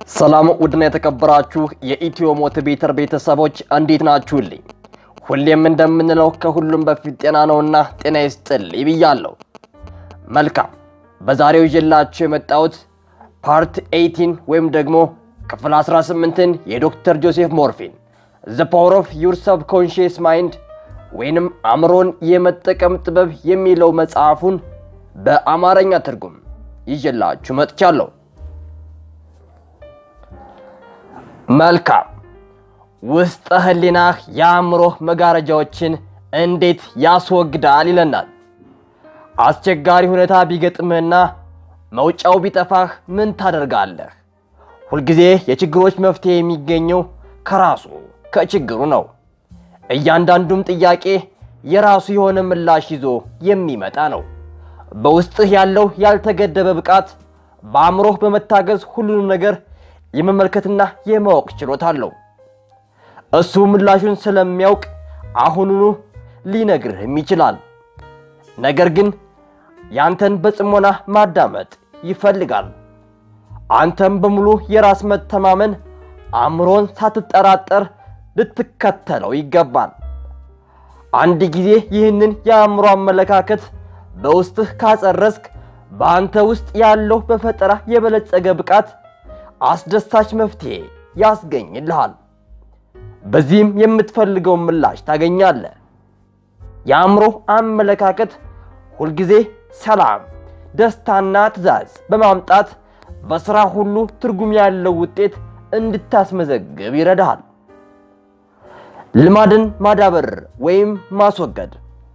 ሰላም ውድና የተከበራችሁ የኢትዮ ሞቲቬተር ቤተሰቦች እንዴት ናችሁልኝ? ሁሌም እንደምንለው ከሁሉም በፊት ጤና ነውና ጤና ይስጥልኝ ብያለሁ። መልካም በዛሬው ይዤላችሁ የመጣሁት ፓርት 18 ወይም ደግሞ ክፍል 18ን የዶክተር ጆሴፍ ሞርፊን ዘ ፓወር ኦፍ ዩር ሰብኮንሽስ ማይንድ ወይንም አእምሮን የመጠቀም ጥበብ የሚለው መጽሐፉን በአማርኛ ትርጉም ይዤላችሁ መጥቻለሁ። መልካም ውስጠ ህሊናህ የአእምሮህ መጋረጃዎችን እንዴት ያስወግዳል ይለናል። አስቸጋሪ ሁኔታ ቢገጥምህና መውጫው ቢጠፋህ ምን ታደርጋለህ? ሁልጊዜ የችግሮች መፍትሄ የሚገኘው ከራሱ ከችግሩ ነው። እያንዳንዱም ጥያቄ የራሱ የሆነ ምላሽ ይዞ የሚመጣ ነው። በውስጥህ ያለው ያልተገደበ ብቃት በአእምሮህ በመታገዝ ሁሉንም ነገር የመመልከትና የማወቅ ችሎታ አለው። እሱ ምላሹን ስለሚያውቅ አሁኑኑ ሊነግርህም ይችላል። ነገር ግን ያንተን በጽሞና ማዳመጥ ይፈልጋል። አንተም በሙሉ የራስ መተማመን አእምሮን ሳትጠራጠር ልትከተለው ይገባል። አንድ ጊዜ ይህንን የአእምሮ አመለካከት በውስጥህ ካጸረስክ በአንተ ውስጥ ያለው በፈጠራ የበለጸገ ብቃት አስደሳች መፍትሄ ያስገኝልሃል። በዚህም የምትፈልገውን ምላሽ ታገኛለህ። የአእምሮ አመለካከት ሁልጊዜ ሰላም፣ ደስታና ትዕዛዝ በማምጣት በሥራ ሁሉ ትርጉም ያለው ውጤት እንድታስመዘግብ ይረዳሃል። ልማድን ማዳበር ወይም ማስወገድ።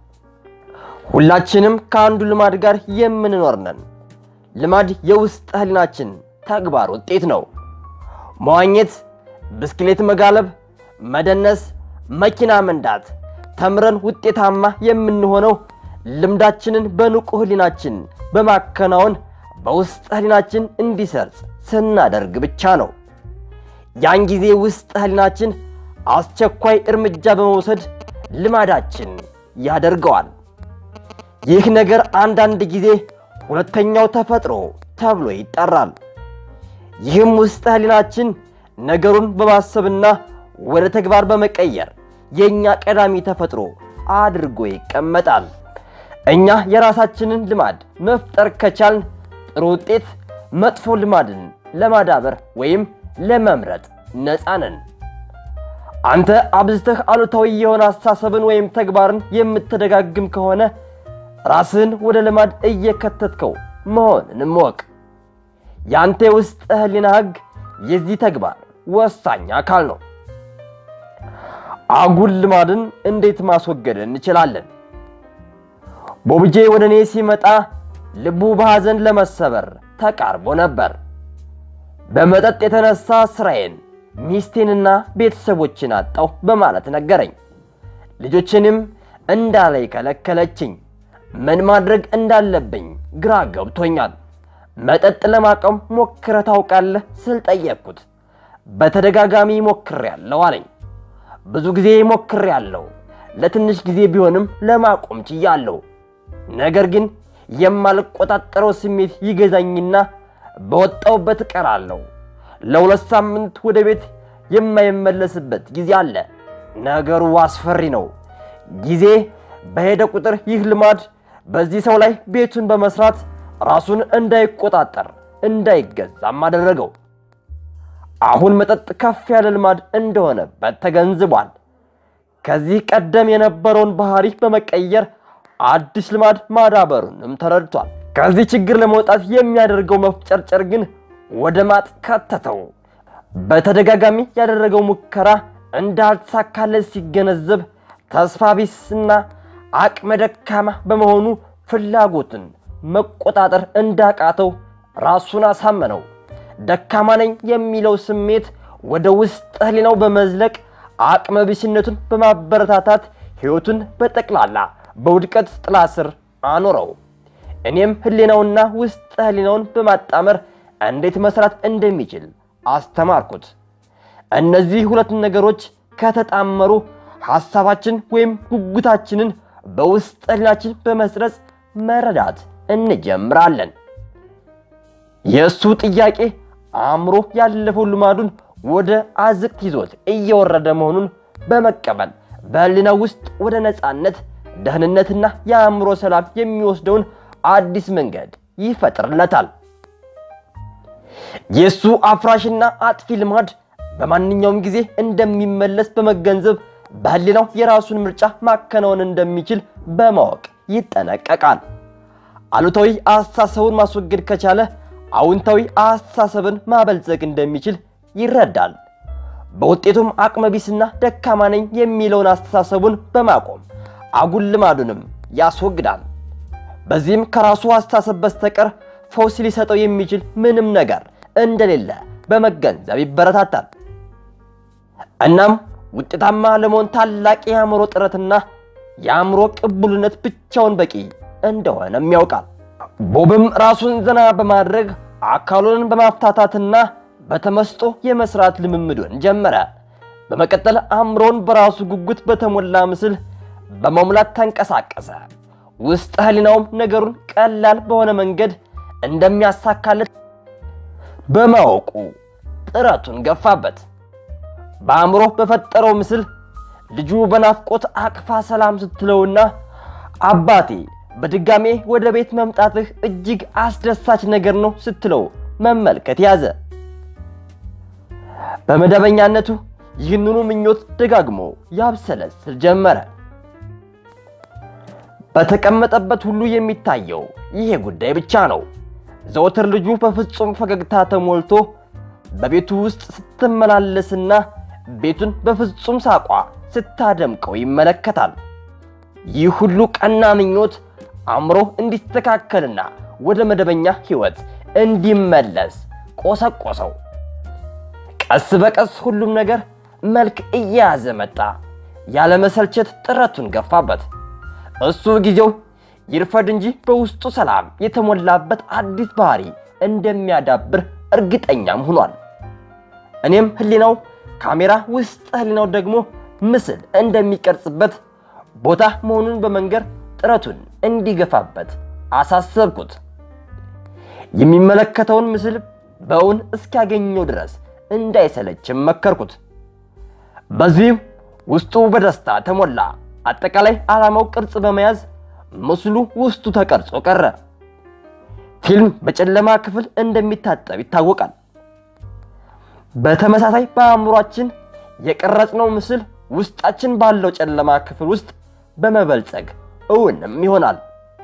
ሁላችንም ከአንዱ ልማድ ጋር የምንኖር ነን። ልማድ የውስጥ ህሊናችን ተግባር ውጤት ነው። መዋኘት፣ ብስክሌት መጋለብ፣ መደነስ፣ መኪና መንዳት ተምረን ውጤታማ የምንሆነው ልምዳችንን በንቁ ህሊናችን በማከናወን በውስጥ ህሊናችን እንዲሰርጽ ስናደርግ ብቻ ነው። ያን ጊዜ ውስጥ ህሊናችን አስቸኳይ እርምጃ በመውሰድ ልማዳችን ያደርገዋል። ይህ ነገር አንዳንድ ጊዜ ሁለተኛው ተፈጥሮ ተብሎ ይጠራል። ይህም ውስጥ ህሊናችን ነገሩን በማሰብና ወደ ተግባር በመቀየር የእኛ ቀዳሚ ተፈጥሮ አድርጎ ይቀመጣል። እኛ የራሳችንን ልማድ መፍጠር ከቻልን ጥሩ ውጤት፣ መጥፎ ልማድን ለማዳበር ወይም ለመምረጥ ነፃ ነን። አንተ አብዝተህ አሉታዊ የሆነ አስተሳሰብን ወይም ተግባርን የምትደጋግም ከሆነ ራስህን ወደ ልማድ እየከተትከው መሆንንም እወቅ። ያንተ የውስጥ ህሊና ህግ የዚህ ተግባር ወሳኝ አካል ነው። አጉል ልማድን እንዴት ማስወገድ እንችላለን? ቦብጄ ወደ እኔ ሲመጣ ልቡ በሐዘን ለመሰበር ተቃርቦ ነበር። በመጠጥ የተነሳ ስራዬን፣ ሚስቴንና ቤተሰቦችን አጣሁ በማለት ነገረኝ። ልጆችንም እንዳላይ ከለከለችኝ። ምን ማድረግ እንዳለብኝ ግራ ገብቶኛል። መጠጥ ለማቆም ሞክረህ ታውቃለህ ስል ጠየቅኩት። በተደጋጋሚ ሞክሬያለሁ አለኝ። ብዙ ጊዜ ሞክሬያለሁ፣ ለትንሽ ጊዜ ቢሆንም ለማቆም ችያለሁ። ነገር ግን የማልቆጣጠረው ስሜት ይገዛኝና በወጣውበት እቀራለሁ። ለሁለት ሳምንት ወደ ቤት የማይመለስበት ጊዜ አለ። ነገሩ አስፈሪ ነው። ጊዜ በሄደ ቁጥር ይህ ልማድ በዚህ ሰው ላይ ቤቱን በመስራት ራሱን እንዳይቆጣጠር እንዳይገዛም አደረገው። አሁን መጠጥ ከፍ ያለ ልማድ እንደሆነበት ተገንዝቧል። ከዚህ ቀደም የነበረውን ባህሪ በመቀየር አዲስ ልማድ ማዳበሩንም ተረድቷል። ከዚህ ችግር ለመውጣት የሚያደርገው መፍጨርጨር ግን ወደ ማጥ ከተተው። በተደጋጋሚ ያደረገው ሙከራ እንዳልተሳካለት ሲገነዘብ ተስፋ ቢስና አቅመ ደካማ በመሆኑ ፍላጎትን መቆጣጠር እንዳቃተው ራሱን አሳመነው። ደካማ ነኝ የሚለው ስሜት ወደ ውስጥ ህሊናው በመዝለቅ አቅመ ቢስነቱን በማበረታታት ሕይወቱን በጠቅላላ በውድቀት ጥላ ስር አኖረው። እኔም ህሊናውና ውስጥ ህሊናውን በማጣመር እንዴት መስራት እንደሚችል አስተማርኩት። እነዚህ ሁለት ነገሮች ከተጣመሩ ሐሳባችን ወይም ጉጉታችንን በውስጥ ህሊናችን በመስረጽ መረዳት እንጀምራለን። የእሱ ጥያቄ አእምሮ ያለፈው ልማዱን ወደ አዝቅት ይዞት እየወረደ መሆኑን በመቀበል በህሊናው ውስጥ ወደ ነፃነት፣ ደህንነትና የአእምሮ ሰላም የሚወስደውን አዲስ መንገድ ይፈጥርለታል። የእሱ አፍራሽና አጥፊ ልማድ በማንኛውም ጊዜ እንደሚመለስ በመገንዘብ በህሊናው የራሱን ምርጫ ማከናወን እንደሚችል በማወቅ ይጠነቀቃል። አሉታዊ አስተሳሰቡን ማስወገድ ከቻለ አዎንታዊ አስተሳሰብን ማበልጸግ እንደሚችል ይረዳል። በውጤቱም አቅመቢስና ደካማ ነኝ የሚለውን አስተሳሰቡን በማቆም አጉል ልማዱንም ያስወግዳል። በዚህም ከራሱ አስተሳሰብ በስተቀር ፈውስ ሊሰጠው የሚችል ምንም ነገር እንደሌለ በመገንዘብ ይበረታታል። እናም ውጤታማ ለመሆን ታላቅ የአእምሮ ጥረትና የአእምሮ ቅቡልነት ብቻውን በቂ እንደሆነም ያውቃል። ቦብም ራሱን ዘና በማድረግ አካሉን በማፍታታትና በተመስጦ የመስራት ልምምዱን ጀመረ። በመቀጠል አእምሮን በራሱ ጉጉት በተሞላ ምስል በመሙላት ተንቀሳቀሰ። ውስጥ ህሊናውም ነገሩን ቀላል በሆነ መንገድ እንደሚያሳካለት በማወቁ ጥረቱን ገፋበት። በአእምሮ በፈጠረው ምስል ልጁ በናፍቆት አቅፋ ሰላም ስትለውና አባቴ በድጋሜ ወደ ቤት መምጣትህ እጅግ አስደሳች ነገር ነው ስትለው መመልከት ያዘ። በመደበኛነቱ ይህንኑ ምኞት ደጋግሞ ያብሰለስል ጀመረ። በተቀመጠበት ሁሉ የሚታየው ይሄ ጉዳይ ብቻ ነው። ዘወትር ልጁ በፍጹም ፈገግታ ተሞልቶ በቤቱ ውስጥ ስትመላለስና ቤቱን በፍጹም ሳቋ ስታደምቀው ይመለከታል። ይህ ሁሉ ቀና ምኞት አእምሮ እንዲስተካከልና ወደ መደበኛ ሕይወት እንዲመለስ ቆሰቆሰው። ቀስ በቀስ ሁሉም ነገር መልክ እየያዘ መጣ። ያለመሰልቸት ጥረቱን ገፋበት። እሱ ጊዜው ይርፈድ እንጂ በውስጡ ሰላም የተሞላበት አዲስ ባህሪ እንደሚያዳብር እርግጠኛም ሆኗል። እኔም ህሊናው ካሜራ ውስጥ ህሊናው ደግሞ ምስል እንደሚቀርጽበት ቦታ መሆኑን በመንገር ጥረቱን እንዲገፋበት አሳሰብኩት። የሚመለከተውን ምስል በእውን እስኪያገኘው ድረስ እንዳይሰለችም መከርኩት። በዚህም ውስጡ በደስታ ተሞላ። አጠቃላይ ዓላማው ቅርጽ በመያዝ ምስሉ ውስጡ ተቀርጾ ቀረ። ፊልም በጨለማ ክፍል እንደሚታጠብ ይታወቃል። በተመሳሳይ በአእምሯችን የቀረጽነው ምስል ውስጣችን ባለው ጨለማ ክፍል ውስጥ በመበልጸግ እውንም ይሆናል።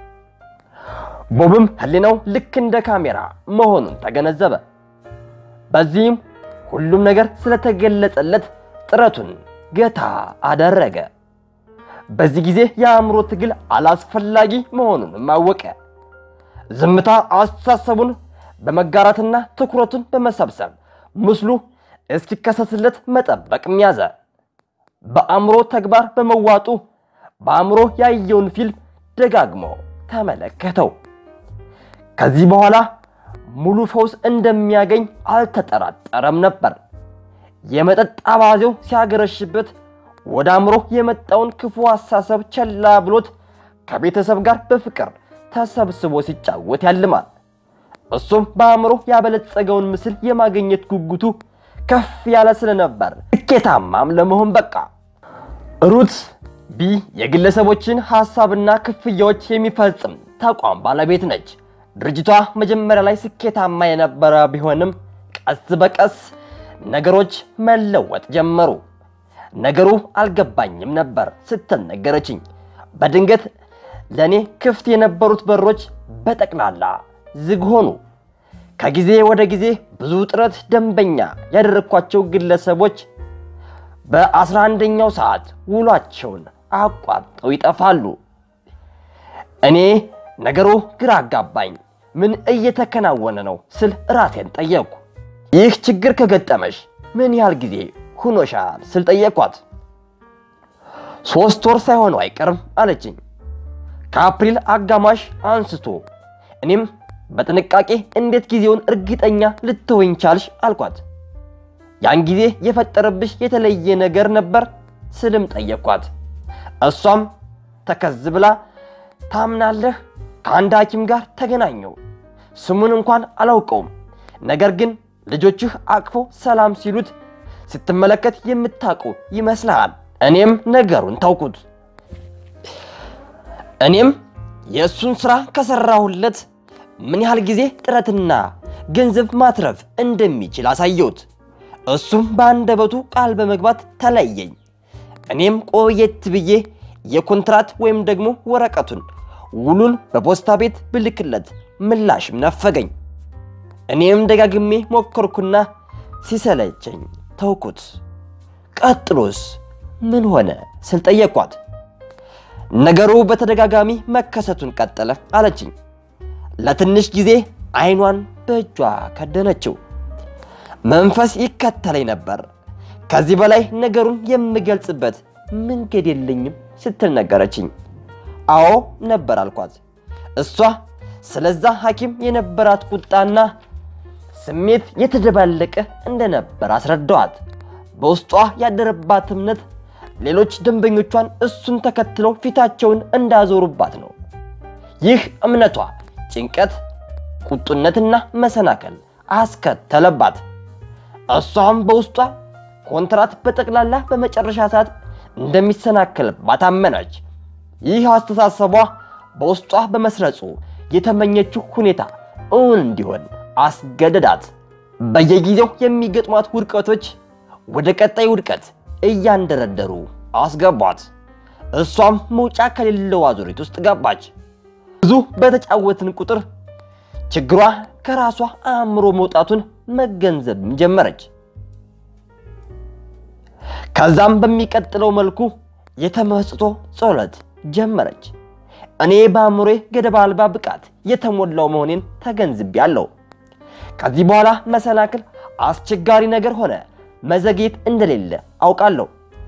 ቦብም ህሊናው ልክ እንደ ካሜራ መሆኑን ተገነዘበ። በዚህም ሁሉም ነገር ስለተገለጸለት ጥረቱን ገታ አደረገ። በዚህ ጊዜ የአእምሮ ትግል አላስፈላጊ መሆኑንም አወቀ። ዝምታ አስተሳሰቡን በመጋራትና ትኩረቱን በመሰብሰብ ምስሉ እስኪከሰትለት መጠበቅም ያዘ። በአእምሮ ተግባር በመዋጡ በአእምሮ ያየውን ፊልም ደጋግሞ ተመለከተው። ከዚህ በኋላ ሙሉ ፈውስ እንደሚያገኝ አልተጠራጠረም ነበር። የመጠጥ አባዜው ሲያገረሽበት ወደ አእምሮ የመጣውን ክፉ አሳሰብ ቸላ ብሎት ከቤተሰብ ጋር በፍቅር ተሰብስቦ ሲጫወት ያልማል። እሱም በአእምሮ ያበለጸገውን ምስል የማግኘት ጉጉቱ ከፍ ያለ ስለነበር ስኬታማም ለመሆን በቃ። ሩት ቢ የግለሰቦችን ሐሳብና ክፍያዎች የሚፈጽም ተቋም ባለቤት ነች። ድርጅቷ መጀመሪያ ላይ ስኬታማ የነበረ ቢሆንም ቀስ በቀስ ነገሮች መለወጥ ጀመሩ። ነገሩ አልገባኝም ነበር ስትል ነገረችኝ። በድንገት ለእኔ ክፍት የነበሩት በሮች በጠቅላላ ዝግ ሆኑ። ከጊዜ ወደ ጊዜ ብዙ ጥረት ደንበኛ ያደረግኳቸው ግለሰቦች በአስራ አንደኛው ሰዓት ውሏቸውን አቋርጠው ይጠፋሉ። እኔ ነገሩ ግራ አጋባኝ። ምን እየተከናወነ ነው ስል ራሴን ጠየቅኩ። ይህ ችግር ከገጠመሽ ምን ያህል ጊዜ ሁኖሻል ስል ጠየቅኳት። ሶስት ወር ሳይሆነው አይቀርም አለችኝ። ከአፕሪል አጋማሽ አንስቶ እኔም በጥንቃቄ እንዴት ጊዜውን እርግጠኛ ልትሆኝ ቻልሽ አልኳት። ያን ጊዜ የፈጠረብሽ የተለየ ነገር ነበር ስልም ጠየቅኳት። እሷም ተከዝ ብላ ታምናለህ፣ ከአንድ ሐኪም ጋር ተገናኘው። ስሙን እንኳን አላውቀውም፣ ነገር ግን ልጆችህ አቅፈው ሰላም ሲሉት ስትመለከት የምታውቁ ይመስልሃል። እኔም ነገሩን ታውቁት። እኔም የእሱን ሥራ ከሠራሁለት ምን ያህል ጊዜ ጥረትና ገንዘብ ማትረፍ እንደሚችል አሳየሁት። እሱም በአንደበቱ ቃል በመግባት ተለየኝ። እኔም ቆየት ብዬ የኮንትራት ወይም ደግሞ ወረቀቱን ውሉን በፖስታ ቤት ብልክለት ምላሽም ነፈገኝ። እኔም ደጋግሜ ሞከርኩና ሲሰለቸኝ ተውኩት። ቀጥሎስ ምን ሆነ ስል ጠየቅኳት። ነገሩ በተደጋጋሚ መከሰቱን ቀጠለ አለችኝ። ለትንሽ ጊዜ አይኗን በእጇ ከደነችው። መንፈስ ይከተለኝ ነበር። ከዚህ በላይ ነገሩን የምገልጽበት መንገድ የለኝም ስትል ነገረችኝ። አዎ ነበር አልኳት። እሷ ስለዛ ሐኪም የነበራት ቁጣና ስሜት የተደባለቀ እንደነበር አስረዳዋት። በውስጧ ያደረባት እምነት ሌሎች ደንበኞቿን እሱን ተከትለው ፊታቸውን እንዳዞሩባት ነው። ይህ እምነቷ ጭንቀት፣ ቁጡነትና መሰናከል አስከተለባት። እሷም በውስጧ ኮንትራት በጠቅላላ በመጨረሻ ሰዓት እንደሚሰናከልባት አመነች። ይህ አስተሳሰቧ በውስጧ በመስረጹ የተመኘችው ሁኔታ እውን እንዲሆን አስገደዳት። በየጊዜው የሚገጥሟት ውድቀቶች ወደ ቀጣይ ውድቀት እያንደረደሩ አስገቧት። እሷም መውጫ ከሌለው አዙሪት ውስጥ ገባች። ብዙ በተጫወትን ቁጥር ችግሯ ከራሷ አእምሮ መውጣቱን መገንዘብም ጀመረች። ከዛም በሚቀጥለው መልኩ የተመስጦ ጸሎት ጀመረች። እኔ በአእምሮዬ ገደብ አልባ ብቃት የተሞላው መሆኔን ተገንዝቤያለሁ። ከዚህ በኋላ መሰናክል አስቸጋሪ ነገር ሆነ መዘግየት እንደሌለ አውቃለሁ።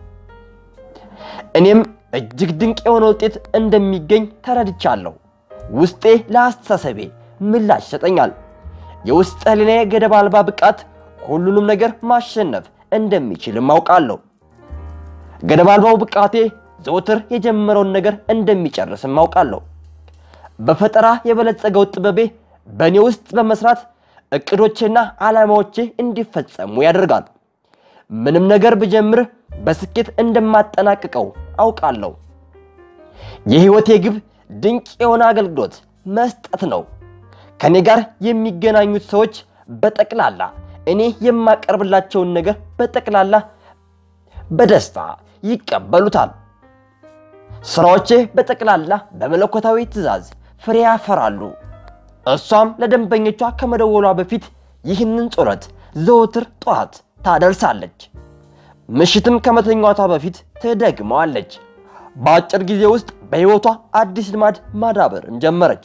እኔም እጅግ ድንቅ የሆነ ውጤት እንደሚገኝ ተረድቻለሁ። ውስጤ ለአስተሳሰቤ ምላሽ ይሰጠኛል። የውስጥ ሕሊናዬ ገደብ አልባ ብቃት ሁሉንም ነገር ማሸነፍ እንደሚችልም አውቃለሁ። ገደብ አልባው ብቃቴ ዘውትር የጀመረውን ነገር እንደሚጨርስም አውቃለሁ። በፈጠራ የበለጸገው ጥበቤ በእኔ ውስጥ በመስራት እቅዶቼና ዓላማዎቼ እንዲፈጸሙ ያደርጋል። ምንም ነገር ብጀምር በስኬት እንደማጠናቅቀው አውቃለሁ። የሕይወቴ ግብ ድንቅ የሆነ አገልግሎት መስጠት ነው። ከእኔ ጋር የሚገናኙት ሰዎች በጠቅላላ እኔ የማቀርብላቸውን ነገር በጠቅላላ በደስታ ይቀበሉታል። ስራዎቼ በጠቅላላ በመለኮታዊ ትዕዛዝ ፍሬ ያፈራሉ። እሷም ለደንበኞቿ ከመደወሏ በፊት ይህንን ጸሎት ዘወትር ጠዋት ታደርሳለች። ምሽትም ከመተኛቷ በፊት ትደግመዋለች። በአጭር ጊዜ ውስጥ በሕይወቷ አዲስ ልማድ ማዳበርን ጀመረች።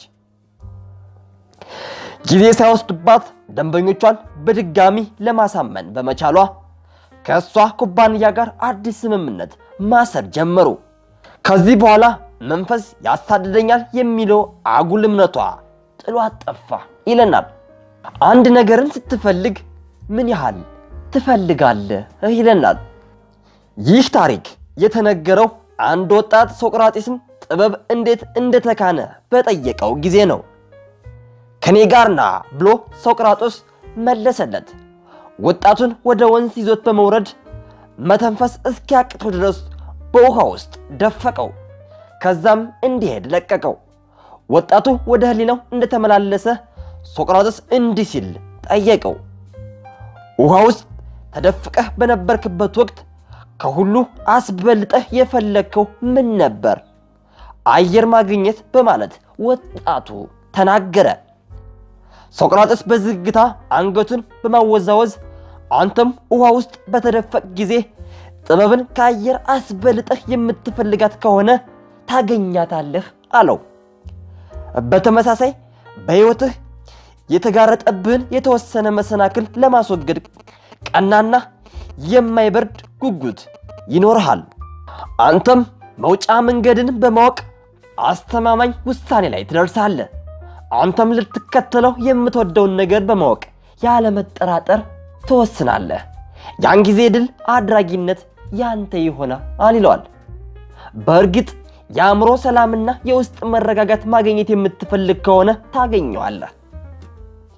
ጊዜ ሳይወስድባት ደንበኞቿን በድጋሚ ለማሳመን በመቻሏ ከእሷ ኩባንያ ጋር አዲስ ስምምነት ማሰር ጀመሩ። ከዚህ በኋላ መንፈስ ያሳድደኛል የሚለው አጉል እምነቷ ጥሏት ጠፋ ይለናል። አንድ ነገርን ስትፈልግ ምን ያህል ትፈልጋለህ ይለናል። ይህ ታሪክ የተነገረው አንድ ወጣት ሶቅራጢስን ጥበብ እንዴት እንደተካነ በጠየቀው ጊዜ ነው። ከኔ ጋር ና ብሎ ሶቅራጦስ መለሰለት። ወጣቱን ወደ ወንዝ ይዞት በመውረድ መተንፈስ እስኪያቅተው ድረስ በውሃ ውስጥ ደፈቀው። ከዛም እንዲሄድ ለቀቀው። ወጣቱ ወደ ሕሊናው እንደተመላለሰ ሶቅራጥስ እንዲህ ሲል ጠየቀው። ውሃ ውስጥ ተደፍቀህ በነበርክበት ወቅት ከሁሉ አስበልጠህ የፈለግከው ምን ነበር? አየር ማግኘት በማለት ወጣቱ ተናገረ። ሶቅራጥስ በዝግታ አንገቱን በማወዛወዝ አንተም ውሃ ውስጥ በተደፈቅ ጊዜ ጥበብን ከአየር አስበልጠህ የምትፈልጋት ከሆነ ታገኛታለህ አለው። በተመሳሳይ በሕይወትህ የተጋረጠብህን የተወሰነ መሰናክል ለማስወገድ ቀናና የማይበርድ ጉጉት ይኖርሃል። አንተም መውጫ መንገድን በማወቅ አስተማማኝ ውሳኔ ላይ ትደርሳለህ። አንተም ልትከተለው የምትወደውን ነገር በማወቅ ያለመጠራጠር ትወስናለህ። ያን ጊዜ ድል አድራጊነት ያንተ ይሆናል ይለዋል። በእርግጥ የአእምሮ ሰላምና የውስጥ መረጋጋት ማግኘት የምትፈልግ ከሆነ ታገኘዋለህ።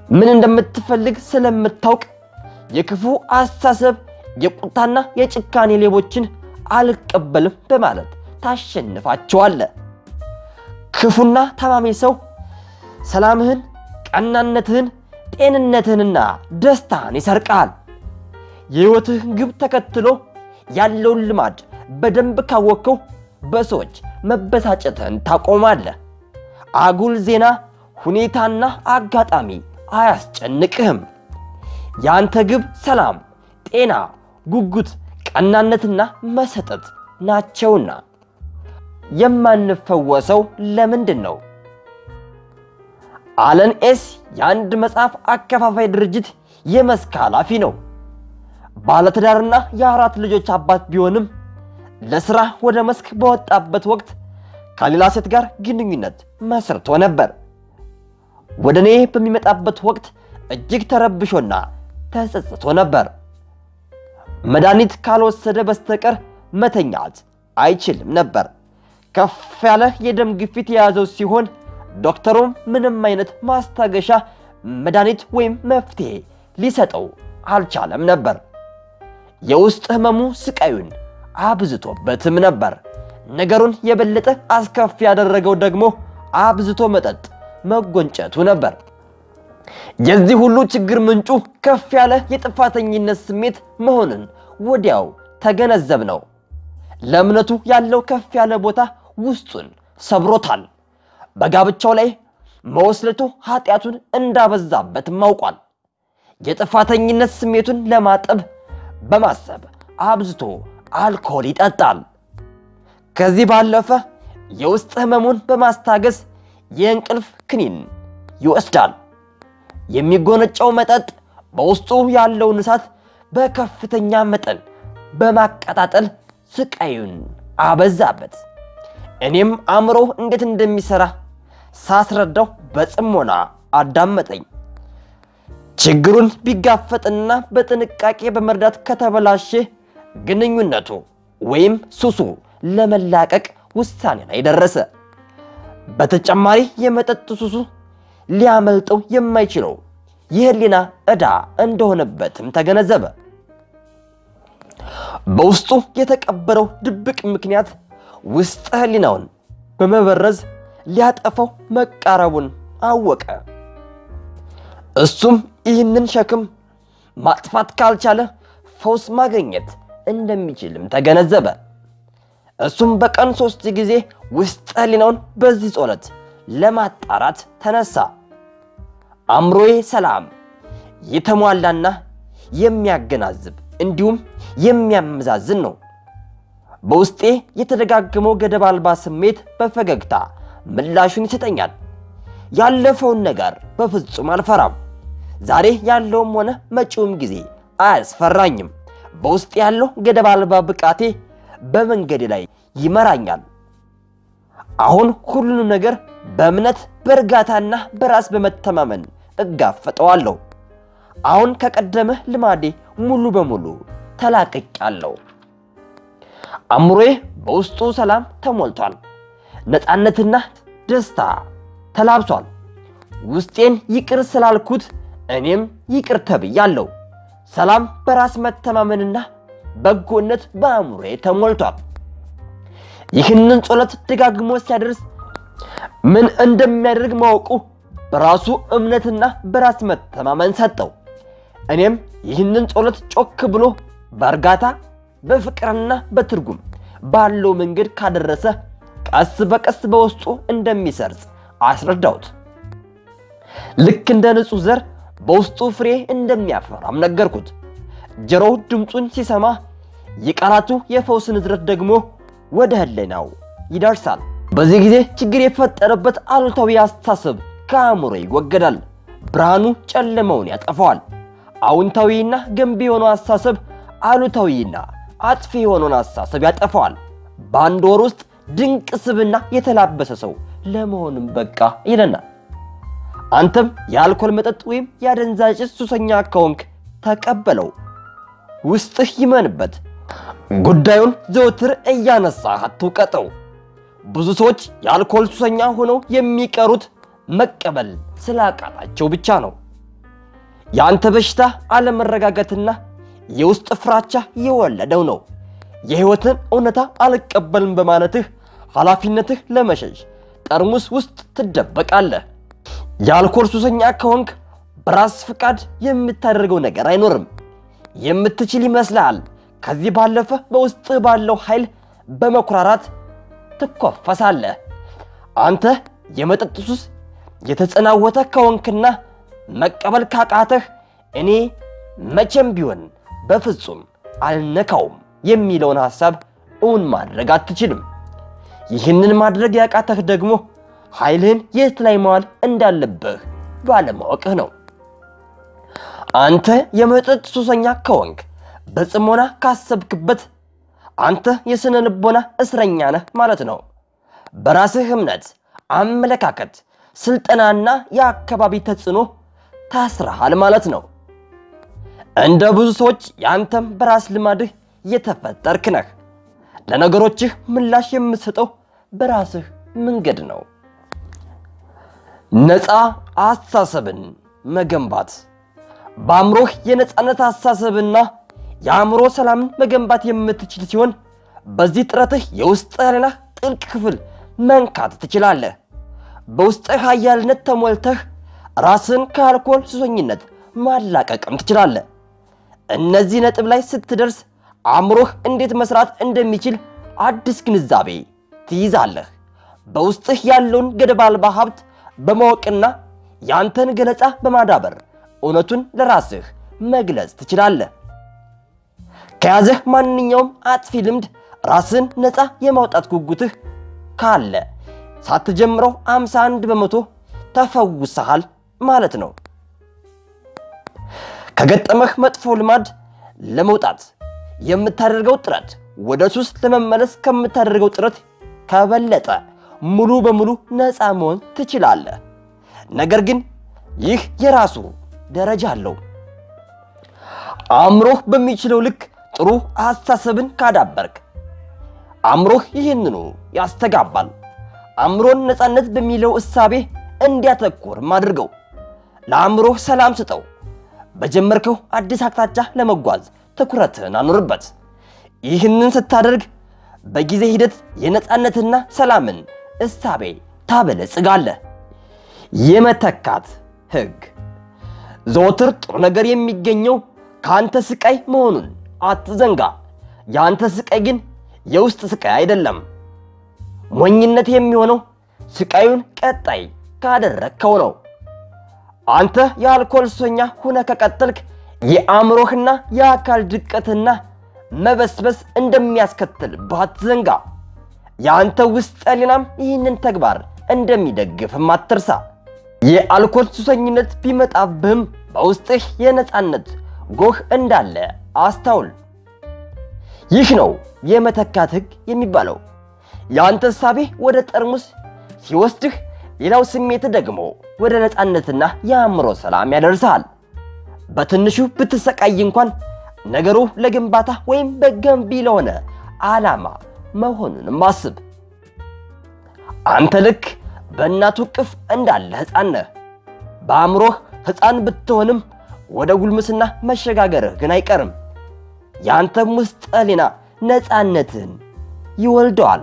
ምን እንደምትፈልግ ስለምታውቅ የክፉ አስተሳሰብ የቁጣና የጭካኔ ሌቦችን አልቀበልም በማለት ታሸንፋቸዋለህ። ክፉና ታማሚ ሰው ሰላምህን፣ ቀናነትህን፣ ጤንነትህንና ደስታህን ይሰርቃል። የሕይወትህን ግብ ተከትሎ ያለውን ልማድ በደንብ ካወቅከው በሰዎች መበሳጨትህን ታቆማለህ። አጉል ዜና፣ ሁኔታና አጋጣሚ አያስጨንቅህም። የአንተ ግብ ሰላም፣ ጤና፣ ጉጉት፣ ቀናነትና መሰጠት ናቸውና። የማንፈወሰው ለምንድን ነው? አለን ኤስ የአንድ መጽሐፍ አከፋፋይ ድርጅት የመስክ ኃላፊ ነው። ባለትዳርና የአራት ልጆች አባት ቢሆንም ለሥራ ወደ መስክ በወጣበት ወቅት ከሌላ ሴት ጋር ግንኙነት መስርቶ ነበር። ወደ እኔ በሚመጣበት ወቅት እጅግ ተረብሾና ተጸጽቶ ነበር። መድኃኒት ካልወሰደ በስተቀር መተኛት አይችልም ነበር። ከፍ ያለ የደም ግፊት የያዘው ሲሆን ዶክተሩም ምንም አይነት ማስታገሻ መድኃኒት ወይም መፍትሄ ሊሰጠው አልቻለም ነበር። የውስጥ ህመሙ ስቃዩን አብዝቶበትም ነበር። ነገሩን የበለጠ አስከፊ ያደረገው ደግሞ አብዝቶ መጠጥ መጎንጨቱ ነበር። የዚህ ሁሉ ችግር ምንጩ ከፍ ያለ የጥፋተኝነት ስሜት መሆኑን ወዲያው ተገነዘብ ነው። ለእምነቱ ያለው ከፍ ያለ ቦታ ውስጡን ሰብሮታል። በጋብቻው ላይ መወስለቱ ኃጢአቱን እንዳበዛበትም አውቋል። የጥፋተኝነት ስሜቱን ለማጠብ በማሰብ አብዝቶ አልኮል ይጠጣል። ከዚህ ባለፈ የውስጥ ህመሙን በማስታገስ የእንቅልፍ ክኒን ይወስዳል። የሚጎነጨው መጠጥ በውስጡ ያለውን እሳት በከፍተኛ መጠን በማቀጣጠል ስቃዩን አበዛበት። እኔም አእምሮ እንዴት እንደሚሰራ ሳስረዳው በጽሞና አዳመጠኝ። ችግሩን ቢጋፈጥና በጥንቃቄ በመርዳት ከተበላሸ ግንኙነቱ ወይም ሱሱ ለመላቀቅ ውሳኔ ላይ ደረሰ። በተጨማሪ የመጠጥ ሱሱ ሊያመልጠው የማይችለው የህሊና ዕዳ እንደሆነበትም ተገነዘበ። በውስጡ የተቀበረው ድብቅ ምክንያት ውስጥ ህሊናውን በመበረዝ ሊያጠፋው መቃረቡን አወቀ። እሱም ይህንን ሸክም ማጥፋት ካልቻለ ፈውስ ማግኘት እንደሚችልም ተገነዘበ። እሱም በቀን ሶስት ጊዜ ውስጥ ህሊናውን በዚህ ጸሎት ለማጣራት ተነሳ። አእምሮዬ ሰላም የተሟላና የሚያገናዝብ እንዲሁም የሚያመዛዝን ነው። በውስጤ የተደጋገመው ገደብ አልባ ስሜት በፈገግታ ምላሹን ይሰጠኛል። ያለፈውን ነገር በፍጹም አልፈራም። ዛሬ ያለውም ሆነ መጪውም ጊዜ አያስፈራኝም። በውስጥ ያለው ገደብ አልባ ብቃቴ በመንገድ ላይ ይመራኛል። አሁን ሁሉንም ነገር በእምነት በእርጋታና በራስ በመተማመን እጋፈጠዋለሁ። አሁን ከቀደመ ልማዴ ሙሉ በሙሉ ተላቅቄአለሁ። አእምሮዬ በውስጡ ሰላም ተሞልቷል። ነፃነትና ደስታ ተላብሷል። ውስጤን ይቅር ስላልኩት እኔም ይቅር ተብያለሁ። ሰላም፣ በራስ መተማመንና በጎነት በአእምሮዬ ተሞልቷል። ይህንን ጸሎት ደጋግሞ ሲያደርስ ምን እንደሚያደርግ ማወቁ በራሱ እምነትና በራስ መተማመን ሰጠው። እኔም ይህንን ጸሎት ጮክ ብሎ በእርጋታ በፍቅርና በትርጉም ባለው መንገድ ካደረሰ ቀስ በቀስ በውስጡ እንደሚሰርጽ አስረዳሁት። ልክ እንደ ንጹሕ ዘር በውስጡ ፍሬ እንደሚያፈራም ነገርኩት። ጆሮው ድምፁን ሲሰማ የቃላቱ የፈውስ ንዝረት ደግሞ ወደ ህሊናው ይደርሳል። በዚህ ጊዜ ችግር የፈጠረበት አሉታዊ አስተሳሰብ ከአእምሮ ይወገዳል። ብርሃኑ ጨለማውን ያጠፋዋል። አዎንታዊና ገንቢ የሆነው አስተሳሰብ አሉታዊና አጥፊ የሆነውን አስተሳሰብ ያጠፋዋል። በአንድ ወር ውስጥ ድንቅ ስብና የተላበሰ ሰው ለመሆንም በቃ ይለናል። አንተም የአልኮል መጠጥ ወይም የአደንዛዥ ዕፅ ሱሰኛ ከሆንክ ተቀበለው፣ ውስጥህ ይመንበት። ጉዳዩን ዘወትር እያነሳህ አትውቀጠው። ብዙ ሰዎች የአልኮል ሱሰኛ ሆነው የሚቀሩት መቀበል ስላቃታቸው ብቻ ነው። የአንተ በሽታ አለመረጋጋትና የውስጥ ፍራቻ የወለደው ነው። የሕይወትን እውነታ አልቀበልም በማለትህ ኃላፊነትህ ለመሸሽ ጠርሙስ ውስጥ ትደበቃለህ። የአልኮል ሱሰኛ ከሆንክ በራስ ፍቃድ የምታደርገው ነገር አይኖርም። የምትችል ይመስልሃል። ከዚህ ባለፈ በውስጥ ባለው ኃይል በመኩራራት ትኮፈሳለህ። አንተ የመጠጥ ሱስ የተጸናወተ ከሆንክና መቀበል ካቃተህ እኔ መቼም ቢሆን በፍጹም አልነካውም የሚለውን ሐሳብ እውን ማድረግ አትችልም። ይህንን ማድረግ ያቃተህ ደግሞ ኃይልህን የት ላይ መዋል እንዳለብህ ባለማወቅህ ነው። አንተ የመጠጥ ሱሰኛ ከሆንክ በጽሞና ካሰብክበት አንተ የሥነ ልቦና እስረኛ ነህ ማለት ነው። በራስህ እምነት፣ አመለካከት፣ ስልጠናና የአካባቢ ተጽዕኖ ታስረሃል ማለት ነው። እንደ ብዙ ሰዎች የአንተም በራስ ልማድህ የተፈጠርክ ነህ። ለነገሮችህ ምላሽ የምትሰጠው በራስህ መንገድ ነው። ነፃ አስተሳሰብን መገንባት በአእምሮህ የነፃነት አስተሳሰብና የአእምሮ ሰላምን መገንባት የምትችል ሲሆን በዚህ ጥረትህ የውስጥ ሌላ ጥልቅ ክፍል መንካት ትችላለህ። በውስጥህ ኃያልነት ተሞልተህ ራስን ከአልኮል ሱሰኝነት ማላቀቅም ትችላለህ። እነዚህ ነጥብ ላይ ስትደርስ አእምሮህ እንዴት መስራት እንደሚችል አዲስ ግንዛቤ ትይዛለህ። በውስጥህ ያለውን ገደብ አልባ ሀብት በማወቅና ያንተን ገለጻ በማዳበር እውነቱን ለራስህ መግለጽ ትችላለህ። ከያዘህ ማንኛውም አጥፊ ልምድ ራስን ነፃ የማውጣት ጉጉትህ ካለ ሳትጀምረው 51 በመቶ ተፈውሰሃል ማለት ነው። ከገጠመህ መጥፎ ልማድ ለመውጣት የምታደርገው ጥረት ወደ ሱስ ለመመለስ ከምታደርገው ጥረት ከበለጠ ሙሉ በሙሉ ነፃ መሆን ትችላለህ። ነገር ግን ይህ የራሱ ደረጃ አለው። አእምሮህ በሚችለው ልክ ጥሩ አስተሳሰብን ካዳበርክ አእምሮህ ይህንኑ ያስተጋባል። አእምሮን ነፃነት በሚለው እሳቤ እንዲያተኩርም አድርገው። ለአእምሮህ ሰላም ስጠው። በጀመርከው አዲስ አቅጣጫ ለመጓዝ ትኩረትን አኑርበት። ይህንን ስታደርግ በጊዜ ሂደት የነፃነትና ሰላምን እሳቤ ታበለጽጋለህ። የመተካት ህግ ዘወትር ጥሩ ነገር የሚገኘው ከአንተ ስቃይ መሆኑን አትዘንጋ። የአንተ ስቃይ ግን የውስጥ ስቃይ አይደለም። ሞኝነት የሚሆነው ስቃዩን ቀጣይ ካደረግከው ነው። አንተ የአልኮል ሱሰኛ ሁነ ከቀጠልክ የአእምሮህና የአካል ድቀትና መበስበስ እንደሚያስከትል ባትዘንጋ። የአንተ ውስጥ ህሊናም ይህንን ተግባር እንደሚደግፍም አትርሳ። የአልኮል ሱሰኝነት ቢመጣብህም በውስጥህ የነፃነት ጎህ እንዳለ አስታውል። ይህ ነው የመተካት ህግ የሚባለው። የአንተ እሳቤ ወደ ጠርሙስ ሲወስድህ፣ ሌላው ስሜት ደግሞ ወደ ነፃነትና የአእምሮ ሰላም ያደርሰሃል። በትንሹ ብትሰቃይ እንኳን ነገሩ ለግንባታ ወይም በገንቢ ለሆነ ዓላማ መሆኑንም አስብ። አንተ ልክ በእናቱ እቅፍ እንዳለ ሕፃን ነህ። በአእምሮህ ሕፃን ብትሆንም ወደ ጉልምስና መሸጋገርህ ግን አይቀርም። የአንተም ውስጥ ህሊና ነፃነትን ይወልደዋል።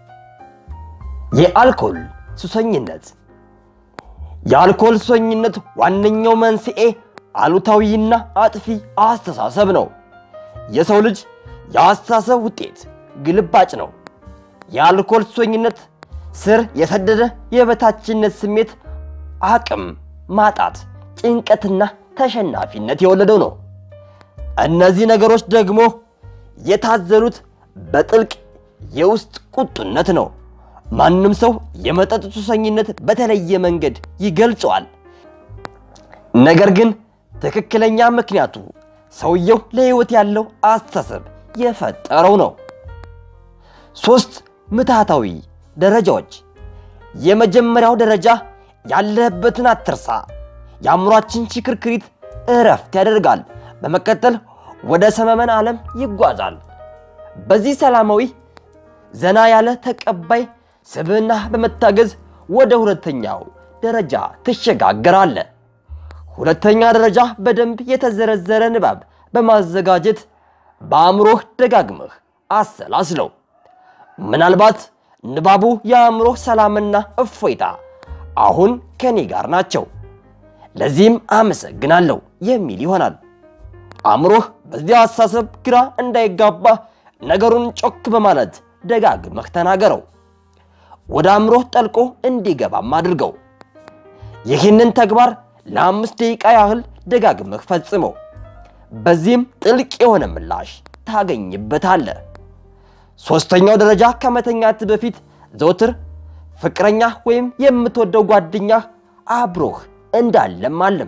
የአልኮል ሱሰኝነት የአልኮል ሱሰኝነት ዋነኛው መንስኤ አሉታዊና አጥፊ አስተሳሰብ ነው። የሰው ልጅ የአስተሳሰብ ውጤት ግልባጭ ነው። የአልኮል ሱሰኝነት ስር የሰደደ የበታችነት ስሜት፣ አቅም ማጣት፣ ጭንቀትና ተሸናፊነት የወለደው ነው። እነዚህ ነገሮች ደግሞ የታዘሉት በጥልቅ የውስጥ ቁጡነት ነው። ማንም ሰው የመጠጥ ሱሰኝነት በተለየ መንገድ ይገልጸዋል። ነገር ግን ትክክለኛ ምክንያቱ ሰውየው ለሕይወት ያለው አስተሳሰብ የፈጠረው ነው። ሶስት ምትሃታዊ ደረጃዎች። የመጀመሪያው ደረጃ ያለህበትን አትርሳ። የአእምሯችን ሽክርክሪት እረፍት ያደርጋል። በመቀጠል ወደ ሰመመን ዓለም ይጓዛል። በዚህ ሰላማዊ ዘና ያለ ተቀባይ ስብዕና በመታገዝ ወደ ሁለተኛው ደረጃ ትሸጋገራለህ። ሁለተኛ ደረጃ በደንብ የተዘረዘረ ንባብ በማዘጋጀት በአእምሮህ ደጋግመህ አሰላስለው። ምናልባት ንባቡ የአእምሮህ ሰላምና እፎይታ አሁን ከኔ ጋር ናቸው፣ ለዚህም አመሰግናለሁ የሚል ይሆናል። አእምሮህ በዚያ አሳሰብ ግራ እንዳይጋባ ነገሩን ጮክ በማለት ደጋግመህ ተናገረው። ወደ አእምሮህ ጠልቆ እንዲገባም አድርገው። ይህንን ተግባር ለአምስት ደቂቃ ያህል ደጋግመህ ፈጽመው። በዚህም ጥልቅ የሆነ ምላሽ ታገኝበታለህ። ሦስተኛው ደረጃ ከመተኛት በፊት ዘውትር ፍቅረኛ ወይም የምትወደው ጓደኛህ አብሮህ እንዳለም አለም።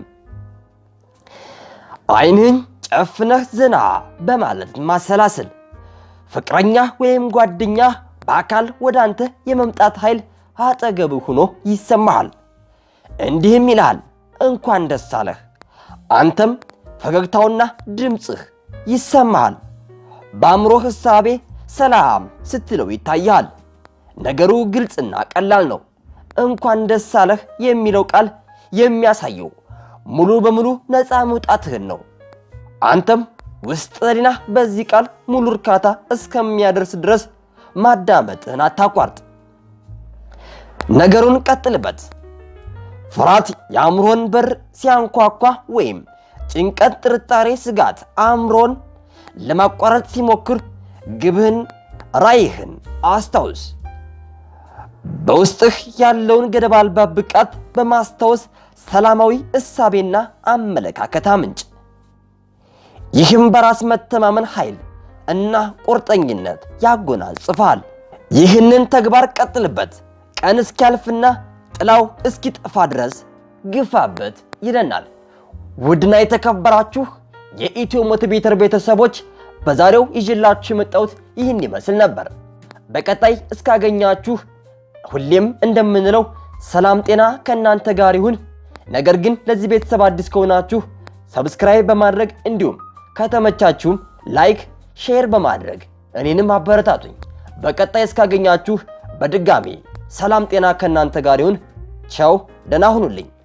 ዓይንህን ጨፍነህ ዝና በማለት ማሰላሰል። ፍቅረኛ ወይም ጓደኛ በአካል ወደ አንተ የመምጣት ኃይል አጠገብህ ሆኖ ይሰማሃል። እንዲህም ይልሃል፣ እንኳን ደስ አለህ። አንተም ፈገግታውና ድምፅህ ይሰማሃል። በአእምሮህ ሕሳቤ ሰላም ስትለው ይታይሃል። ነገሩ ግልጽና ቀላል ነው። እንኳን ደስ አለህ የሚለው ቃል የሚያሳየው ሙሉ በሙሉ ነፃ መውጣትህን ነው። አንተም ውስጥ ህሊና በዚህ ቃል ሙሉ እርካታ እስከሚያደርስ ድረስ ማዳመጥህን አታቋርጥ። ነገሩን ቀጥልበት። ፍርሃት የአእምሮን በር ሲያንኳኳ ወይም ጭንቀት፣ ጥርጣሬ፣ ስጋት አእምሮን ለማቋረጥ ሲሞክር ግብህን፣ ራዕይህን አስታውስ። በውስጥህ ያለውን ገደብ አልባ ብቃት በማስታወስ ሰላማዊ እሳቤና አመለካከት አምንጭ። ይህም በራስ መተማመን ኃይል እና ቁርጠኝነት ያጎናጽፋል። ይህንን ተግባር ቀጥልበት፣ ቀን እስኪያልፍና ጥላው እስኪጠፋ ድረስ ግፋበት ይለናል። ውድና የተከበራችሁ የኢትዮ ሞቲቬተር ቤተሰቦች በዛሬው ይዤላችሁ የመጣሁት ይህን ይመስል ነበር። በቀጣይ እስካገኛችሁ ሁሌም እንደምንለው ሰላም ጤና ከእናንተ ጋር ይሁን። ነገር ግን ለዚህ ቤተሰብ አዲስ ከሆናችሁ ሰብስክራይብ በማድረግ እንዲሁም ከተመቻችሁም ላይክ፣ ሼር በማድረግ እኔንም አበረታቱኝ። በቀጣይ እስካገኛችሁ በድጋሚ ሰላም ጤና ከእናንተ ጋር ይሁን። ቻው፣ ደህና ሁኑልኝ።